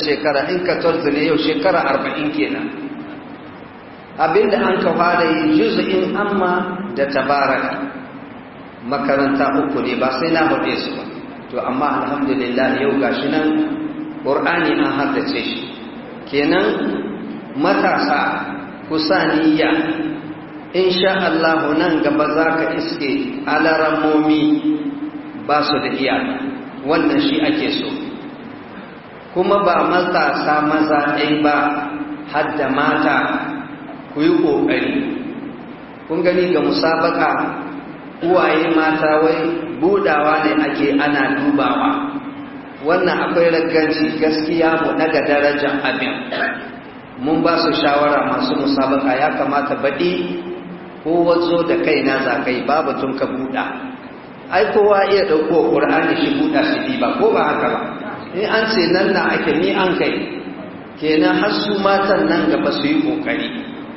shekara in 14 ne yau shekara 40 kenan abinda an ka fara yi juz'in amma da tabaraka makaranta uku ne ba sai na haɗe su ba to amma alhamdulillah yau gashi nan ƙur'ani an haddace shi kenan matasa kusa niyya insha Allah nan gaba za ka iske alaramomi ba su da iyaka wannan shi ake so kuma ba matasa maza ɗai ba hadda mata ku yi ƙoƙari kun gani ga musabaka uwaye mata wai budawa ne ake ana dubawa wannan akwai ragganci gaskiya mu daga darajar abin mun ba su shawara masu musabaka ya kamata baɗi ko wazo da kaina za ka yi babu tun ka buɗa ai kowa iya ɗauko ƙur'ani shi buɗa shi ba ko ba haka ba in an ce nan na ake ni an kai kenan har su matan nan gaba su yi ƙoƙari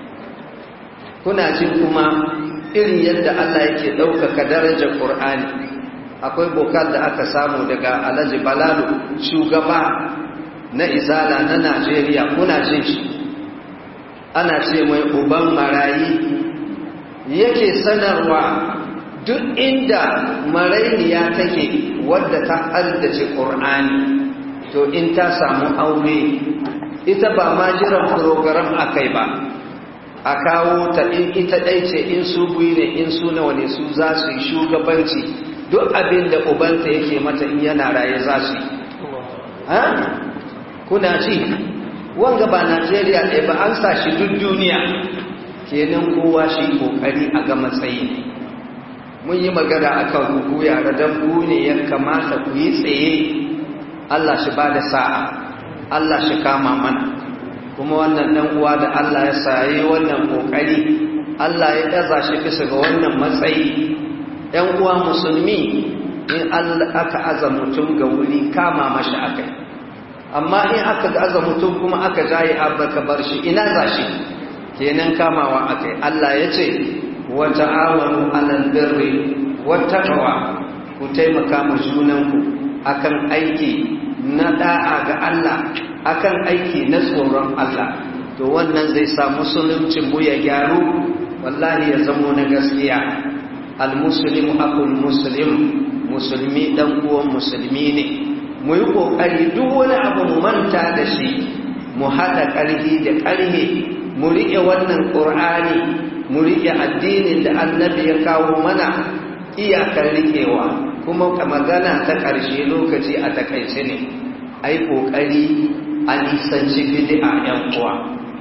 kuna jin kuma irin yadda Allah yake ɗaukaka darajar ƙur'ani akwai bokal da aka samu daga alhaji balalu shugaba na izala na najeriya kuna jin shi ana ce mai uban marayi yake sanarwa duk inda marainiya take wadda ta haddace ƙur'ani to in ta samu aure ita ba ma jiran program akai ba a kawo ta in ita ɗai ce in su biyu ne in su nawa ne su za su yi shugabanci duk abin da ubanta yake mata in yana raye za su yi ha? kuna ci wanga ba najeriya ɗaya ba an sa shi duk duniya kenan kowa shi ƙoƙari a ga matsayi mun yi magana a kan kuku yara don ku ne ya kamata ku yi tsaye allah shi ba da sa'a allah shi kama mana kuma wannan dan uwa da Allah ya saye wannan kokari Allah ya daza shi bisa ga wannan matsayi ɗan uwa musulmi in Allah aka aza mutum ga wuri kama mashi akai amma in aka aza mutum kuma aka jaye abba ka bar shi ina za shi kenan kamawa akai Allah ya ce wa ta'awanu 'alal birri wat taqwa ku taimaka ma junanku akan aiki na da'a ga Allah akan aiki na tsoron Allah to wannan zai sa musuluncin mu ya gyaru wallahi ya zamo na gaskiya almuslimu akul muslim musulmi dan uwan musulmi ne mu yi kokari duk wani abu mu manta da shi mu hada karhi da karhe mu rike wannan qur'ani mu rike addinin da annabi ya kawo mana iyakar rikewa kuma ka magana ta ƙarshe lokaci a takaice ne ai kokari a nisanci bid'a yan uwa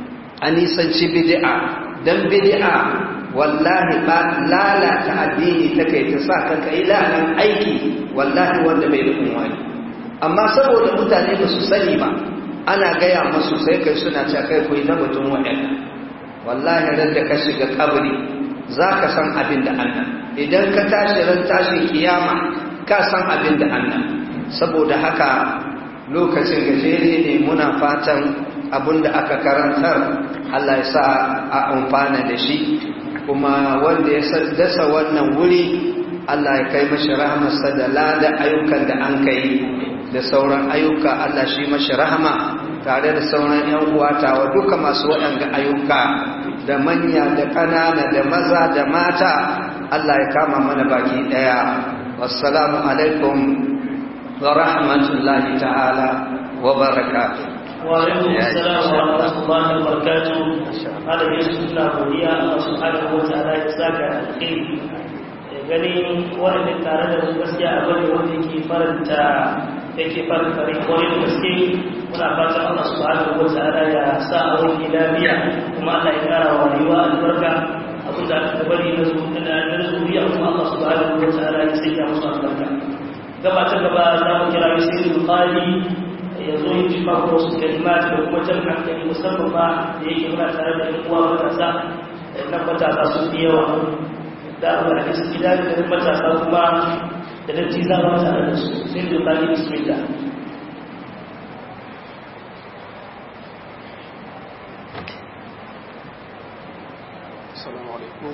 a nisanci bid'a dan bid'a wallahi ba lalata addini ta kai ta sa kanka ilahin aiki wallahi wanda bai da unwani amma saboda mutane ba su sani ba ana gaya masu sai kai suna cewa kai koyi na mutum waɗanda wallahi ran da ka shiga kabri za ka san abin da annan idan ka tashi ran tashin kiyama ka san abin da annan saboda haka lokacin gajere ne muna fatan abinda aka karantar Allah ya sa a amfana da shi kuma wanda ya dasa wannan wuri Allah ya kai mashi rahmarsa da lada ayyukan da an kai da sauran ayyuka Allah shi mashi rahama tare da sauran yan uwatawa duka masu waɗanga ayyuka da manya da ƙanana da maza da mata Allah ya kama mana baki ɗaya wassalamu alaikum ورحمة الله تعالى وبركاته وعليكم السلام ورحمة الله وبركاته هذا يوسف الله وليا الله سبحانه وتعالى يساك الخير ganin wanda tare da su gaskiya a bane wanda yake faranta yake faranta rai kwarai da gaske muna fatan Allah subhanahu wa ta'ala ya sa a wani lafiya kuma Allah ya kara wa rayuwa albarka abin da aka bari na zuriya kuma Allah subhanahu wa ta'ala ya sanya musu albarka gaba ta gaba za mu kira sai bukari ya zo yin jifa ko su kalimati da kuma jan hankali musamman ba da yake muna tare da uwa matasa nan matasa sun fi yawa da abu da kasu gida da matasa kuma da datti za mu tare da su sai bukari bismillah السلام عليكم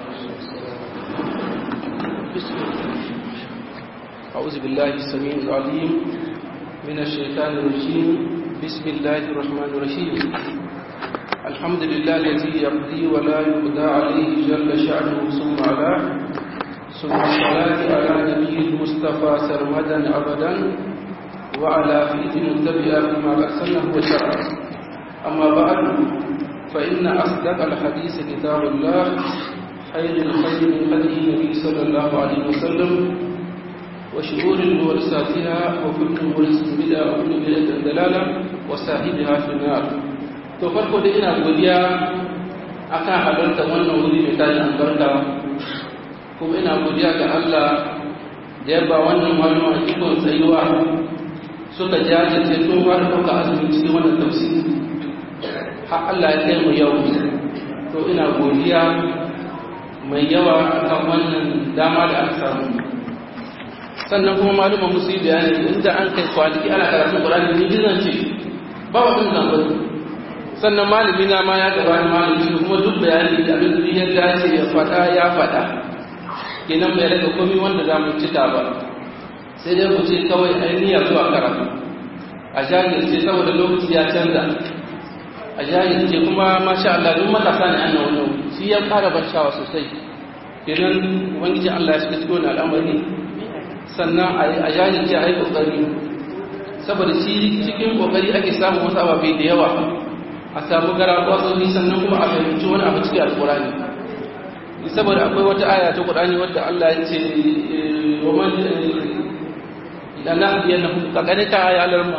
بسم الله أعوذ بالله السميع العليم من الشيطان الرجيم بسم الله الرحمن الرحيم الحمد لله الذي يقضي ولا يقضى عليه جل شأنه ثم على ثم الصلاة على نبي المصطفى سرمدا أبدا وعلى فيد متبع بما أرسله وشرع أما بعد فإن أصدق الحديث كتاب الله خير الخير من هدي النبي صلى الله عليه وسلم وشهور مورثاتها وكل مورث بدعة وكل بدعة دلالة وصاحبها في النار to farko da ina godiya akan halarta wannan wuri mai tashi albarka kuma ina godiya ga Allah da ya ba wannan malama ikon tsayuwa suka jajirce tun har ɗauka azumi cikin wannan tafsiri har Allah ya kai mu yau to ina godiya mai yawa akan wannan dama da aka samu sannan kuma malumar musu yi bayani inda an kai kwanaki ana karatun ƙurani ni bizan ce ba wa ɗin zambar sannan malami na ma ya gaba da malami kuma duk bayani da abin da ya dace ya faɗa ya faɗa kenan bai rage komi wanda za mu cika ba sai dai mu ce kawai ainihin zuwa karatu a jajirce saboda lokaci ya canza a jajirce kuma masha Allah duk matasa ne annan wani shi ya fara ban shawa sosai kenan ubangiji Allah ya shiga cikin al'amari sannan a jajirce a yi kokari saboda shi cikin kokari ake samun wasu ababai da yawa a samu gara kwasoji sannan kuma a fahimci wani abu cikin alkurani saboda akwai wata aya ta Qur'ani wadda Allah ya ce wa man lana yana kakane ta aya alarma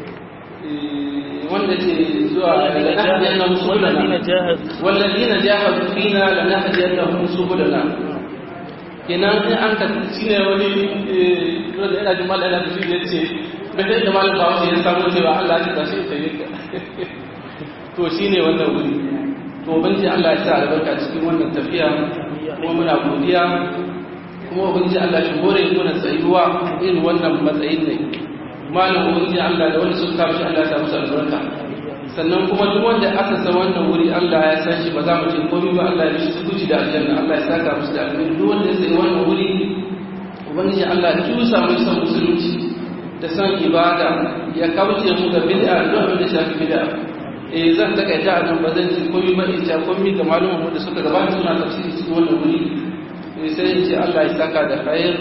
wanda ce zuwa lana yana musulana walladina jahadu fina lana hadiyannahum subulana kenan in an ka shine wani wanda ina jin mallan da shi yace bai da mallan ba wani ya samu cewa Allah ya tashi sai ka to shine wannan wuri to ubangiji Allah ya sa albarka cikin wannan tafiya kuma muna godiya kuma ubangiji Allah shi hore mana tsayuwa irin wannan matsayin ne malam ubangiji Allah da wanda suka kawo shi Allah ya sa musu albarka sannan kuma duk wanda aka san wannan wuri Allah ya san shi ba za mu ce komai ba Allah ya shi guji da aljanna Allah ya saka musu da aljanna duk wanda ya sai wannan wuri ubangiji Allah ya tusa mu san musulunci da san ibada ya kauce mu ga bid'a duk abin da shafi bid'a eh zan takaita a nan ba zan ci komai ba in ta komai ga malumin da suka gabata suna tafsiri cikin wannan wuri eh sai in ce Allah ya saka da khair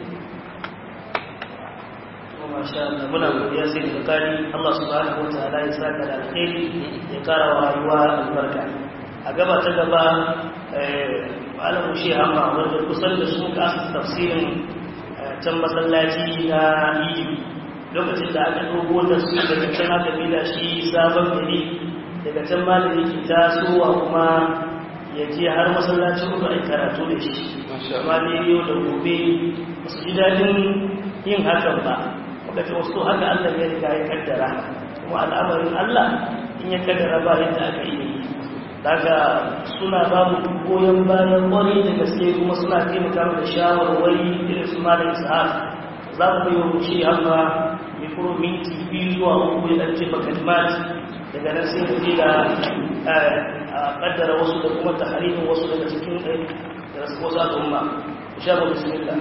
masha Allah muna godiya sai da kari Allah subhanahu wa ta'ala ya saka da alkhairi ya kara wa rayuwa albarka a gaba ta gaba malamu shi amma wanda kusan da su kasa tafsirin can masallaci na Idi lokacin da aka dogo da su daga can aka bi da shi sabon gari daga can malami ke tasowa kuma ya je har masallacin hudu a karatu da shi amma ne yau da gobe su ji daɗin yin hakan ba daga wasu haka Allah ya riga ya kaddara kuma al'amarin Allah in ya kaddara ba yadda aka yi daga suna ba mu goyon bayan kwarai da gaske kuma suna taimaka da shawarwari irin su malam sa'ad za mu yi wa shi amma mikro minti biyu zuwa uku ya ɗance bakalimat daga nan sai mu je da a kaddara wasu da kuma taharirin wasu daga cikin wasu al'umma sha ba bismillah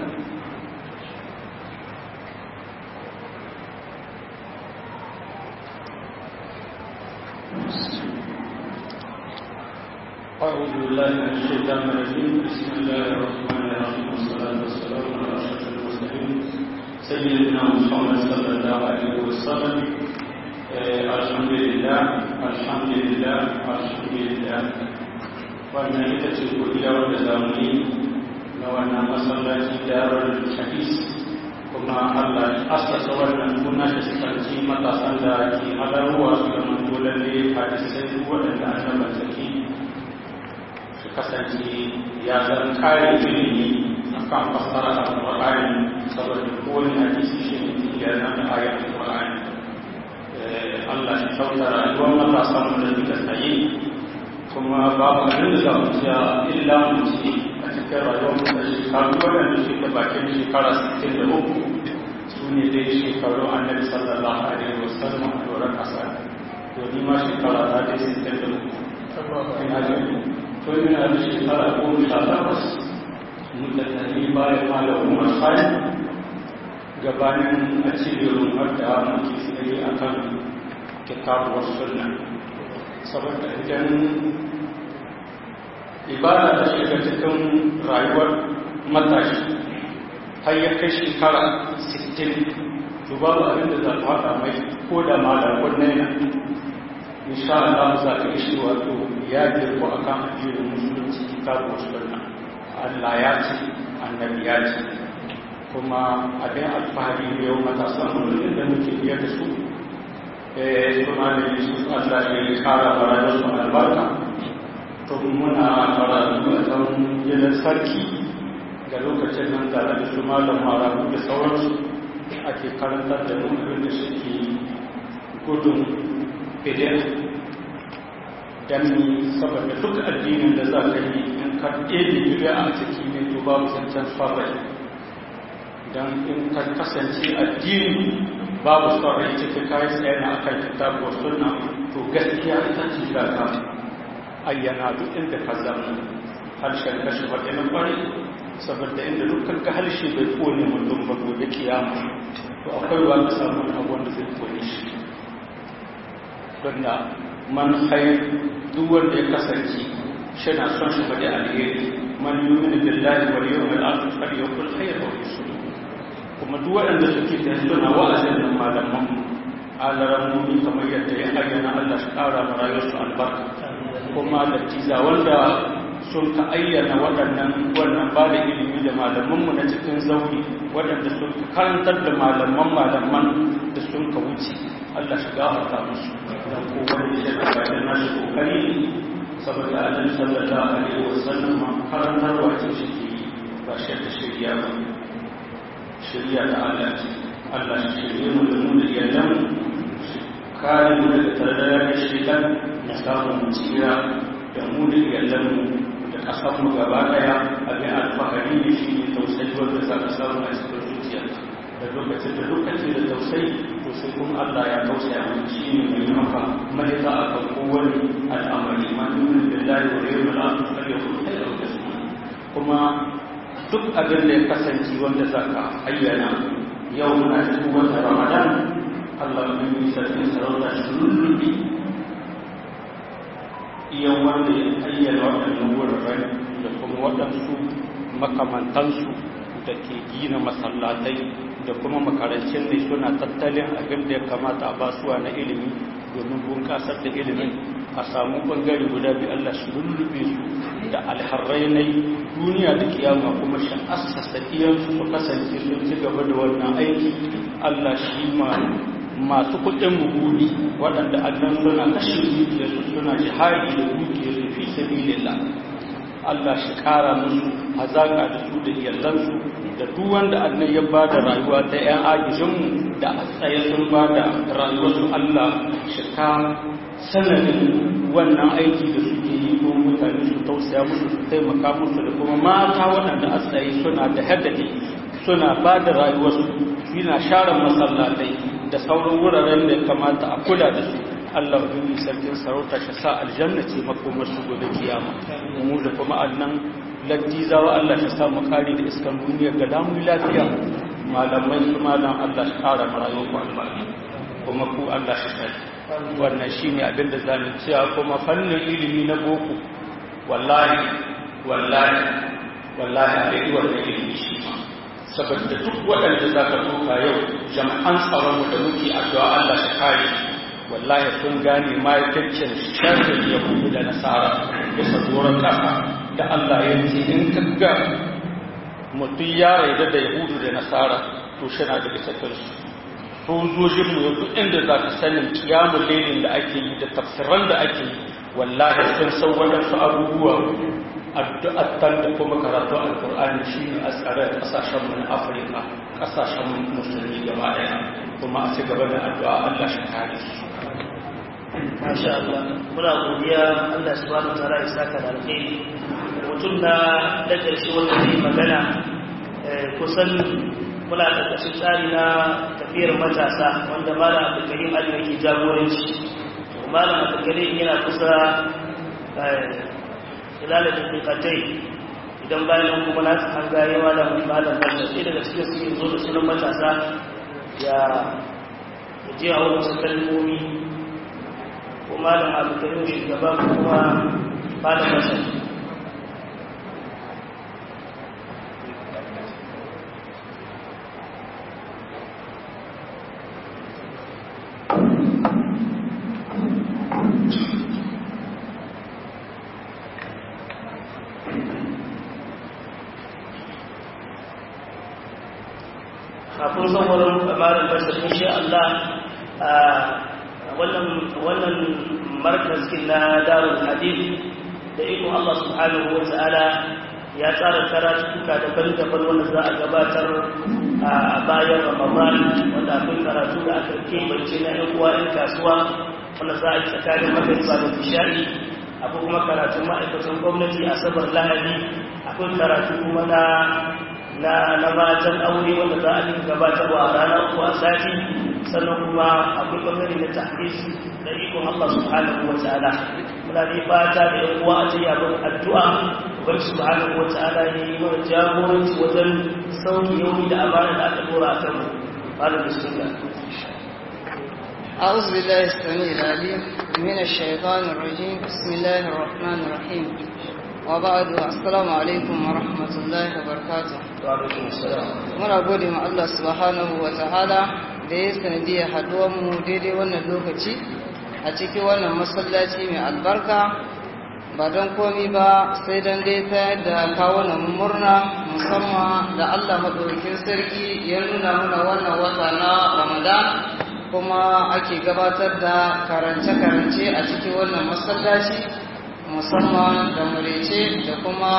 أعوذ بالله من الشيطان الرجيم بسم الله الرحمن الرحيم والصلاة والسلام على أشرف المرسلين سيدنا محمد صلى الله عليه وسلم الحمد لله الحمد لله الحمد لله wannan ita ce godiya wadda zamu yi na wannan masallaci darar hadis kuma Allah asasa wannan kuna da sifanci matasan da ke halarwa su da mantolan ne hadisai waɗanda an mallaki kasance ya zan kare ilimi a kan fassara a ƙwararri saboda kowane hadisi shi ne ya zan kare a ƙwararri Allah ya kyauta rayuwar matasan da duka tsaye kuma babu abin da za mu ciya illa mu ci a cikin rayuwar mu da shekaru waɗanda shi da bakin shekara 63 su ne dai shekaru annabi sallallahu alaihi wasallam a doron ƙasa to ni ma shekara ta dai 63 ina jin tun yana da shekara goma sha takwas mutane bayan malamin masai gabanin a cibirin wadda muke tsaye a kan kitabu wasu sunna saboda idan ibada ta shiga cikin rayuwar matashi har ya kai shekara 60 to babu abin da za ta haɗa mai ko da malakon naina insha Allah za ka ishi wato ya girko a kan addinin musulunci kitabu wasu sunna Allah ya ce annabi ya ce kuma abin alfahari ne yau matasan mulkin da muke biya da su suna da yusuf Allah ya kara bara da su albarka to muna fara da kan gidan sarki ga lokacin nan tare da su malam marabu da sauransu ake karantar da mu abin da suke gudun bidiyar dan ni saboda duk addinin da za ka yi in ka ɗebe bidiyar a ciki ne to babu zancen sarrai don in ka kasance addini babu sarrai ciki kayi tsaye na akan kitabu sunna to gaskiya ita ce za ka ayyana duk inda ka zama harshen kashi faɗi na ƙwari saboda inda dukkan ka harshe bai kone mutum ba gobe kiyama to akwai wa ka samu abu wanda zai kone shi don da man hayar duk wanda ya kasance shi na son shi faɗi alheri man yi mini billahi wal yau mai alfi fari ya kul hayar wa yusu kuma duk waɗanda suke da suna wa'azin nan malaman alaran mummi kamar yadda ya ayyana Allah shi ƙara ma rayuwarsu albarka kuma da tiza wanda sun ka ayyana waɗannan wannan ba da ilimi da malamanmu na cikin zauri waɗanda sun ka karantar da malaman malaman da sun ka wuce Allah shi gafarta musu don kowane shi da bayan nashi kokari saboda annabi sallallahu alaihi wasallam karantarwa ce shi ke ba shi da shirya ba shirya da Allah ce Allah shi shirye mu da mu da iyalan kare mu daga tardaya da shaitan da samun tsira da mu da iyalanmu da ƙasarmu gaba ɗaya abin alfahari ne shi ne tausayi wanda za ka samu a cikin zuciya da lokacin da lokaci da tausayi to sai kuma Allah ya tausaya mu shi ne mai maka mahita a kan kowane al'amari ma nuna da lahi wa yau da lafi har yau da ya da su kuma duk abin da ya kasance wanda za ka ayyana yau muna cikin wata ramadan Allah ya yi sarkin sarauta shi lullubi iya wanda ya ayyana waɗannan wuraren da kuma waɗansu makamantansu da ke gina masallatai da kuma makarancin ne suna tattalin abin da ya kamata a basuwa na ilimi domin bunƙasar da ilimin a samu ɓangare guda biyu Allah shi lullube su da alharrai na duniya da kiyama kuma shi assasa iyansu su kasance sun ci gaba da wannan aiki Allah shi ma masu kudin mugudi waɗanda annan suna kashe dukiyarsu suna jihari da dukiyarsu fi sabilillah Allah shi ƙara musu hazaƙa da su da iyalansu da duk wanda annan ya ba da rayuwa ta 'yan agijinmu da a tsaye sun ba da rayuwarsu Allah shi ka sanadin wannan aiki da suke yi ko mutane su tausaya musu su taimaka musu da kuma mata waɗanda a tsaye suna da haddade suna ba da rayuwarsu suna share masallatai da sauran wuraren da ya kamata a kula da su Allah ubangiji sarkin sarauta shi sa aljanna ce makomar su gobe kiyama mu da kuma annan laddizawa Allah shi sa mu kare da iskan duniya ga damu lafiya malamai su malam Allah shi kara mu rayuwar ku albarka kuma ku Allah shi sai wannan shine abin da zamu cewa kuma fannin ilimi na boko wallahi wallahi wallahi a dai wannan ilimi shi ma saboda duk waɗanda za ka tuka yau jama'an tsaronmu da muke addu'a Allah shi kare wallahi sun gane ma'aikacin sharrin yahudu da nasara bisa doron ƙasa da Allah ya ce in ka ga mutum ya raida da yahudu da nasara to shi na da bisa kansu sojojinmu yau duk inda za ka sanin kiyamun lailin da ake yi da tafsiran da ake yi wallahi sun san waɗansu abubuwa addu'attar da kuma karatu alkur'ani shi ne a tsare kasashen na afirka kasashen musulmi gaba daya kuma a ci gaba da addu'a allah shi kare su masha Allah muna godiya Allah subhanahu wa ta'ala ya saka da alkhairi mutum na da karshe wanda zai magana kusan muna ƙarƙashin tsari na tafiyar matasa wanda malam abdulkarim ali yake jagoranci malam abdulkarim yana kusa ilalata dukkatai idan bayan kuma na an gare malam malam bashar sai daga cikin su zo da sunan matasa ya je a wani wasu kalmomi malam abdulkarim shugaba kuma malam masar kafin sauran malam basir insha Allah wannan wannan markazin na darul hadith da iko Allah subhanahu wa ta'ala ya tsara karatuka daban-daban wanda za a gabatar a bayan Ramadan wanda akwai karatu da aka kebance na ƴan uwa ƴan kasuwa wanda za a yi tsakanin magariba da bishari akwai kuma karatu ma'aikatan gwamnati a sabar lahadi akwai karatu kuma na na na matan aure wanda za a yi gabatarwa a ranar uku a sati sannan kuma akwai ɓangare na tahdis da ikon Allah subhanahu wa ta'ala muna dai fata da yan uwa a jiya bin addu'a ubar subhanahu wa ta'ala ya yi mana jagoranci wajen sauki yauni da amana da aka dora a kanmu malam bismillah أعوذ بالله السميع العليم من الشيطان الرجيم بسم الله الرحمن الرحيم وبعد السلام عليكم ورحمة الله وبركاته وعلaikum assalam muna gode ma Allah subhanahu wa ta'ala da ya sanadiyar haduwanmu daidai wannan lokaci a cikin wannan masallaci mai albarka ba don komi ba sai don dai ta yadda kawo na murna musamman da Allah maɗaukin sarki ya nuna mana wannan wata na ramadan kuma ake gabatar da karance-karance a cikin wannan masallaci musamman da murece da kuma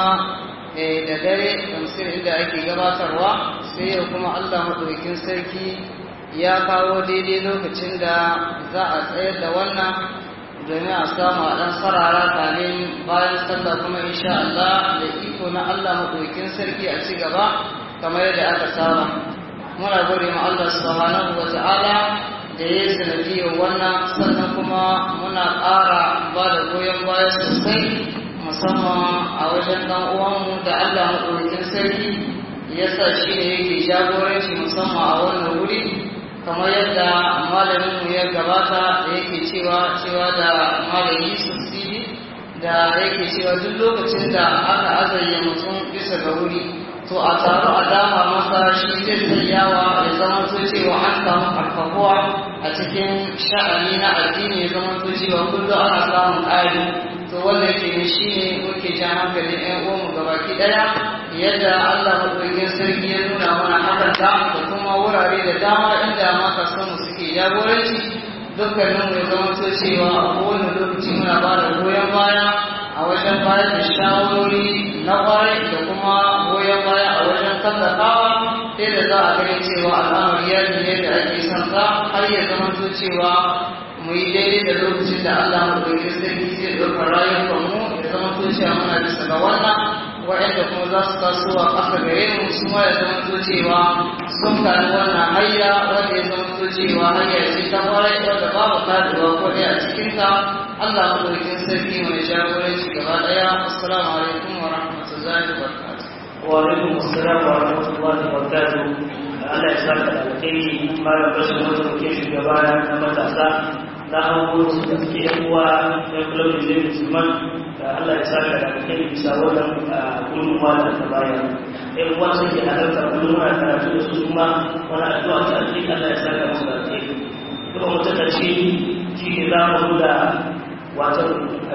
da dare tamsir inda ake gabatarwa sai yau kuma Allah maɗaukin sarki ya kawo daidai lokacin da za a tsayar da wannan domin a samu a ɗan sarara kamin bayan sallah kuma insha Allah da iko na Allah maɗaukin sarki a ci gaba kamar yadda aka saba muna gode ma Allah subhanahu wa ta'ala da ya yi sanadiyar wannan sannan kuma muna ƙara ba da goyon baya sosai musamman a wajen ɗan uwanmu da Allah maɗaukin sarki ya sa shi ne yake jagoranci musamman a wannan wuri kamar yadda malaminmu ya gabata da yake cewa cewa da malami sosiri da yake cewa duk lokacin da aka azayya mutum bisa ga wuri to a taru a dama masa shi zai tsayawa ya zama to cewa an samu karfafuwa a cikin sha'ani na addini ya zama to cewa kullum ana samun ƙari to wanda ke ne shi ne muke jan hankalin ƴan uwanmu gabaki ɗaya yadda Allah maɗaukin sarki ya nuna mana hakan da da kuma wurare da dama inda maka samu suke jagoranci dukkanin mu ya zama to cewa a kowane lokaci muna ba da goyon baya a wajen bayar da shawarori na kwarai da kuma goyon baya a wajen tallafawa sai da za a gani cewa al'amari ya ne da ake son sa har ya zama to cewa mu yi daidai da lokacin da Allah mu ɗauki sarki zai ɗaukar rayuwar mu ya zama to cewa muna bisa ga wannan waɗanda kuma za su taso a ƙasa gare mu su ma ya zama to cewa sun kari wannan hayya wanda ya zama to cewa hayya ce ta kwarai wanda babu kaduwa ko ɗaya a cikinta Allah mu ɗauki sarki mai jagoranci gaba ɗaya assalamu alaikum wa rahmatullahi wa barakatuh wa alaikum assalam wa rahmatullahi wa barakatuh Allah ya saka da alkhairi malam bashin wanda muke shugaba na matasa na hango su da suke yan uwa na kulabin zai musulman da Allah ya saka da alkhairi bisa wannan gudunmuwa da ta bayar yan uwa sun ke halarta kullum muna karatu da su kuma wani addu'a ta alkhairi Allah ya saka musu da alkhairi kuma mu ta ce shi ne za mu da watan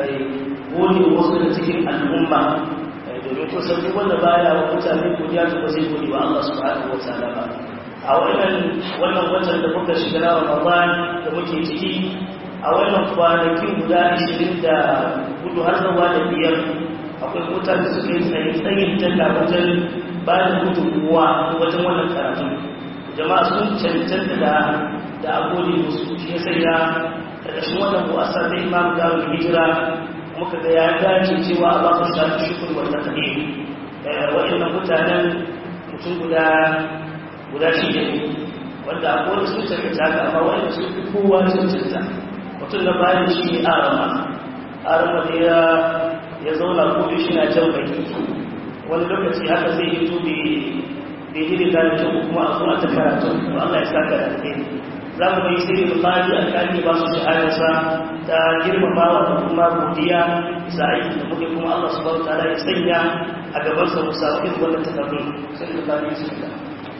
gode wasu da cikin al'umma domin kusan duk wanda baya wa mutane godiya to ba zai gode wa Allah subhanahu wa ta'ala ba a wannan wannan watan da muka shiga na Ramadan da muke ciki a wannan kwanakin guda 20 da hudu har zuwa da biyar akwai mutane da suka yi tsayin tsayin talla wajen ba da gudunmuwa wajen wannan karatu jama'a sun cancanta da da agode musu shi ya sanya ƙarƙashin wannan buwasa da imam darul hijira muka ga ya dace cewa a ba su shafi shukur wanda ta ne waɗannan mutanen mutum guda guda shida ne wanda akwai wani sun cancanta haka amma waɗanda sun fi kowa cancanta mutum na bayan shi ne arama arama da ya ya zauna ko shi na jan baki wani lokaci haka zai yi tobe bai yi da kyau kuma a zuwa ta karatu to Allah ya saka da alheri za mu yi sai bukari a kan ba su shahararsa ta girmamawa da kuma godiya bisa aiki da muke kuma Allah subhanahu wataala ya sanya a gaban sa mu samu irin wannan takardun sai da bani su da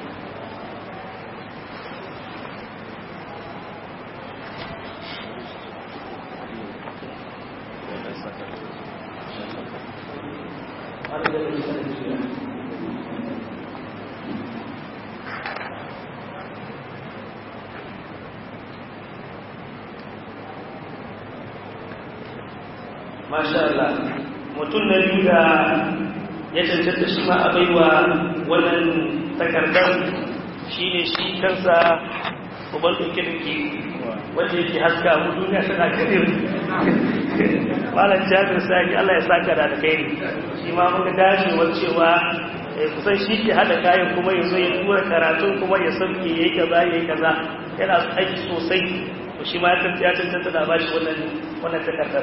masha Allah mutum na biyu da ya cancanta shi ma a baiwa wannan takardar shi ne shi kansa uban ɗauke-ɗauke wanda yake haska mu duniya tana kadir malam jami'ar sani Allah ya saka da alkhairi shi ma muka dashewar cewa kusan shi ke hada kayan kuma ya zo ya tura karatun kuma ya sauke ya yi kaza ya yi kaza yana aiki sosai shi ma ya cancanta da bashi wannan takardar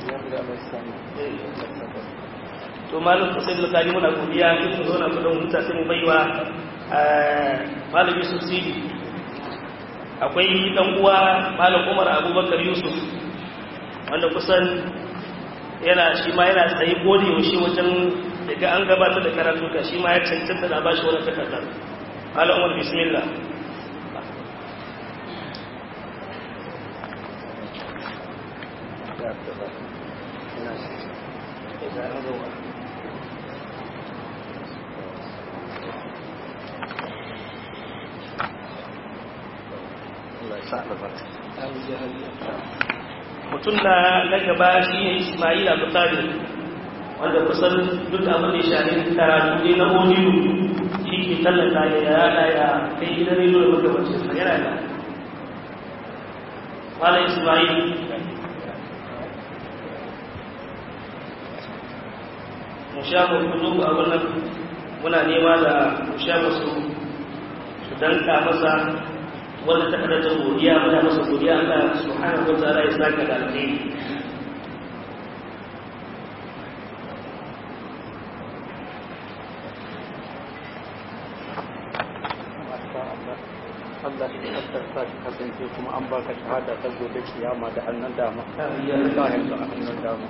to malam kusai da kari muna godiya in mu zauna kudin huta sai mu baiwa malam yusuf sidi akwai dan uwa malam umar abubakar yusuf wanda kusan yana shi ma yana tsaye gode yaushe wajen daga an gabatar da karatu ka shi ma ya cancanta da bashi wani takardar malam umar bismillah mutum na na gaba shi ne ismail abu talib wanda kusan duk abin da ya shari karatu ne na oniyu shi ke tallata ya yada ya kai gidan rediyo da magabacin sa yana da wala ismail mu sha mu kudu a wannan muna nema da mu sha musu su danka masa wanda ta kada ta godiya muna masa godiya Allah subhanahu wa ta'ala ya saka da alheri Allah shi kaddar sa shi kasance kuma an baka shahada ta gobe kiyama da hannun dama Allah ya sa a hannun dama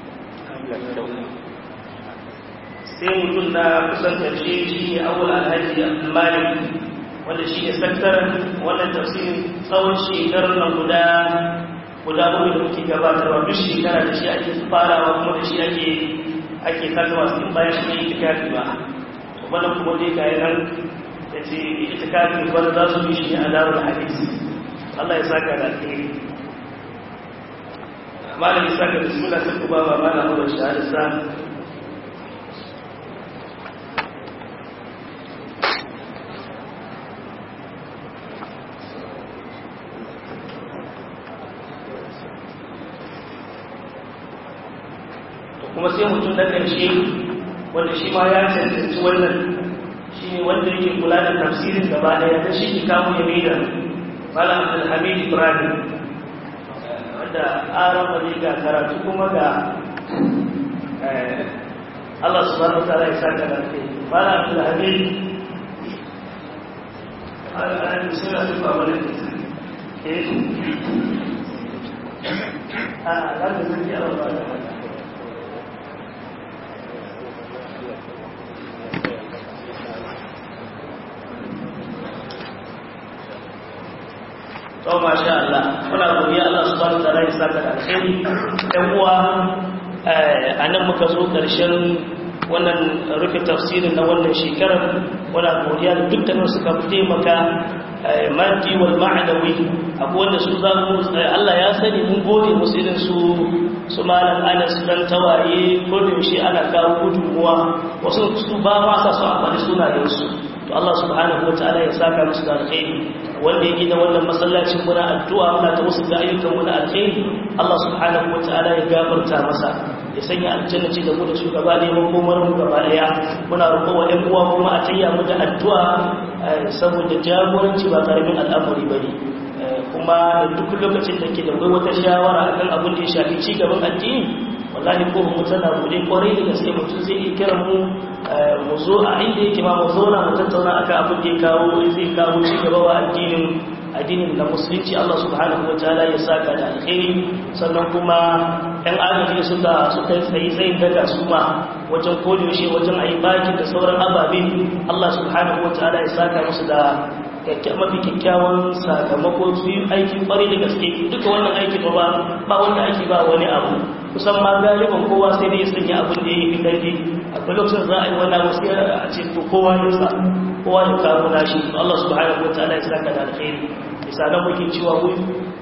sai mutum na kusan ƙarshe shi ne awul alhaji abdulmalik wanda shi ne sakataren wannan tafsirin tsawon shekarar nan guda guda bakwai da muke gabatarwa duk shekara da shi ake farawa kuma da shi ake ake saka masu in bayan shi ne itikafi ba wannan kuma dai ga nan da ce itikafi wanda za su yi shi ne a darul hadisi Allah ya saka da alheri malam ya saka bismillah sai ku ba ba malam da shahada sa kuma sai mutum na ƙarshe wanda shi ma ya cancanci wannan shi ne wanda yake kula da tafsirin gaba ɗaya ta shi ke kawo ya maida malam abdulhamid ibrahim wanda aron wani ga karatu kuma ga Allah subhanahu wa ta'ala ya saka da kai malam abdulhamid an suna tufa wani eh a za ka zaki Allah ba da to masha Allah muna godiya Allah subhanahu wa ta'ala ya saka da alheri ɗan uwa a nan muka zo ƙarshen wannan rufe tafsirin na wannan shekarar muna godiya da dukkanin suka taimaka maddi wal ma'anawi abu wanda su za mu Allah ya sani mun gode musu irin su su malam Anas dan tawaye ko da yaushe ana kawo gudunmuwa wasu su ba ma sa su amfani sunayen su to Allah subhanahu wa ta'ala ya saka musu da alheri wanda ya gina wannan masallacin muna addu'a muna ta wasu ga ayyukan muna alheri Allah subhanahu wa ta'ala ya gafarta masa ya sanya aljanna ce da mu da su gaba ɗaya makomar mu gaba ɗaya muna roƙo wa ɗan uwa kuma a tayya mu da addu'a saboda jagoranci ba karamin al'amari bane kuma duk lokacin da ke da kai wata shawara akan abin da ya shafi ci gaban addini wallahi ko mu tana bude kwarai da gaske mutum zai iya kiran mu mu zo a inda yake ma mu zauna mu tattauna akan abin da ya kawo zai kawo ci gaba wa addinin addinin na musulunci Allah subhanahu wa ta'ala ya saka da alkhairi sannan kuma ɗan agaji suka suka tsayi tsayin daga su ma wajen kodiyoshe wajen ayi baki da sauran ababe Allah subhanahu wa ta'ala ya saka musu da mafi kyakkyawan sakamako su yi aiki kwarai da gaske duka wannan aiki ba ba ba wanda ake ba wani abu kusan ma galiban kowa sai dai ya sanya abin da ya yi karfi akwai lokacin za a yi wani abu sai a ce to kowa ya sa kowa ya kawo nashi Allah subhanahu wa ta'ala ya saka da alkhairi misalan muke cewa wuri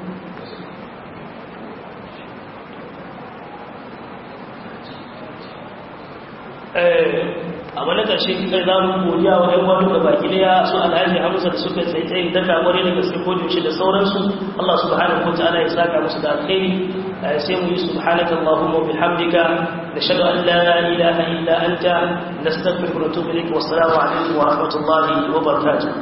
a wani ƙarshe kai za mu godiya wa ‘yan wani da baki daya su alhaji hamza da suka tsaye tsaye da kamar da gaske ko yaushe da sauransu Allah subhanahu wa ta'ala ya saka musu da alkhairi sai mu yi subhanaka allahumma bihamdika nashhadu an la ilaha illa anta nastaghfiruka wa natubu ilayk wa assalamu alaikum wa rahmatullahi wa barakatuh